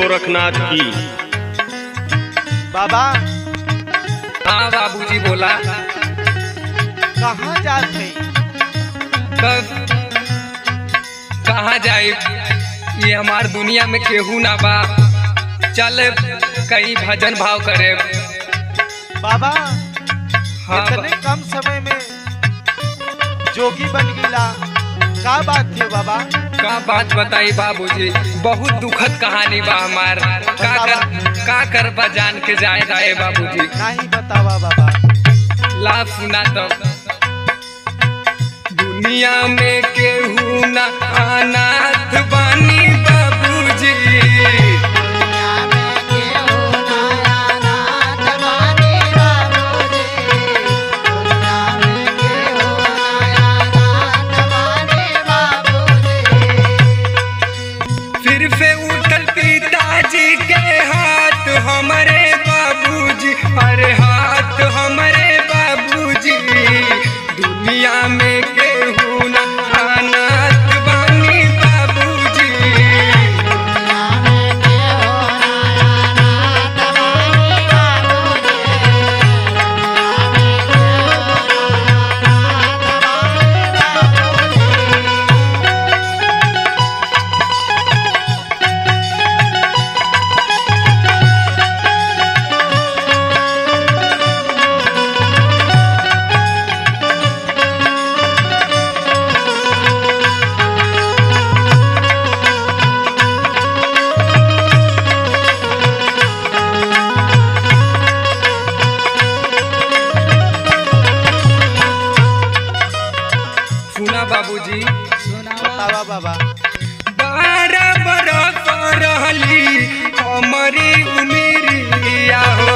गोरखनाथ की बाबा हाँ बाबूजी बोला कहाँ जात है तब कहाँ जाए ये हमार दुनिया में केहू ना बा चल कहीं भजन भाव करे बाबा हाँ इतने कम समय में जोगी बन गिला का बात थी बाबा का बात बताई बाबूजी बहुत दुखद कहानी बा हमार का कर का कर बा जान के जाए रहे बाबूजी नहीं बतावा बाबा ला सुना तब दुनिया में केहू ना अनाथ बानी बाबूजी फिर से उठल पिताजी के हाथ हमारे बाबूजी अरे हाथ हमारे बाबूजी दुनिया में केहू ना अनाथ बानी बाबूजी सुना बाबूजी बतावा बाबा बारह बरस रहली हमारी उमिरिया हो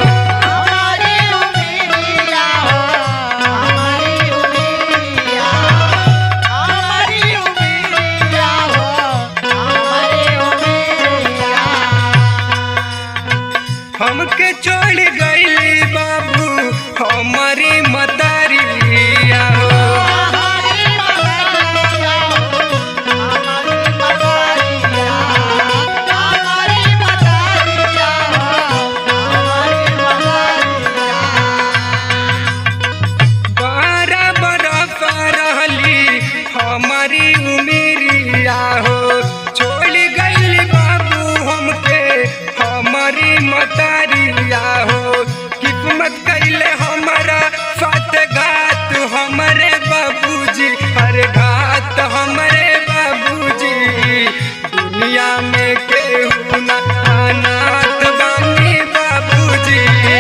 हमके छोड़ गईली बाबू हमारी मतारिया हो बारह बरस रहली हमारी उमिरिया हो छोड़ गईली बाबू हमके हमारी मतारिया हो किस्मत कैले हमारा साथ घात हमारे बाबूजी अरे घात हमारे बाबूजी दुनिया में केहू ना अनाथ बानी बाबूजी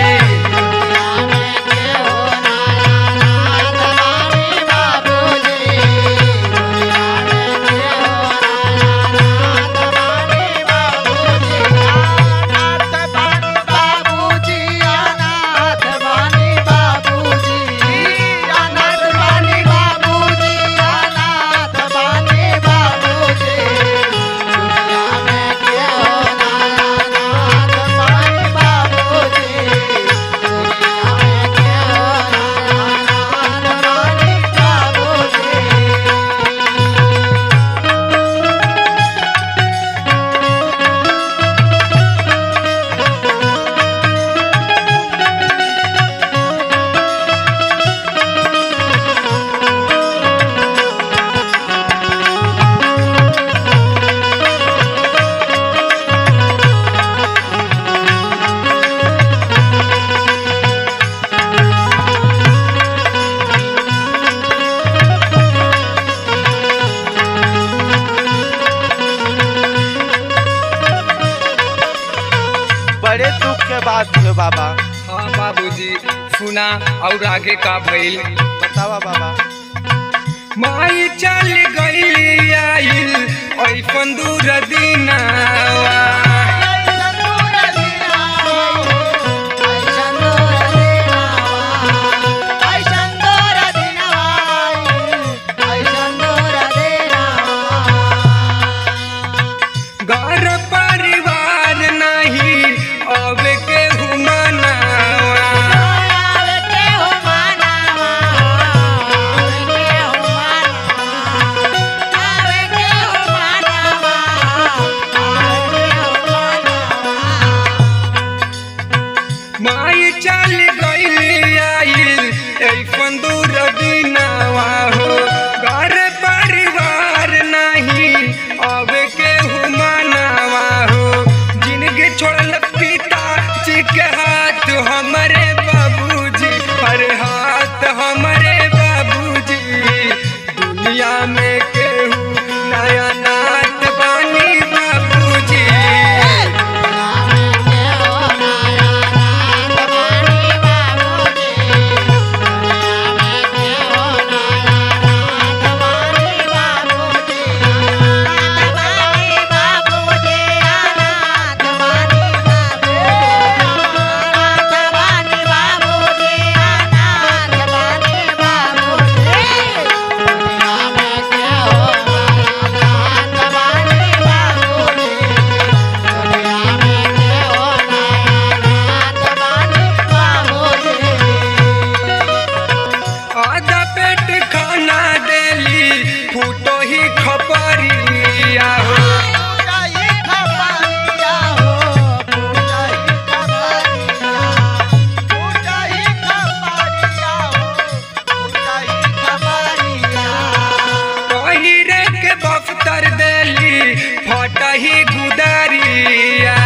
बड़े दुख के बात है बाबा हाँ बाबूजी सुना और आगे का भइल बतावा बाबा माई चल गई आइल ऐसन दूर दिनावा घर परिवार नहीं अब के हुमनावा Ave que humana, कटही गुदरिया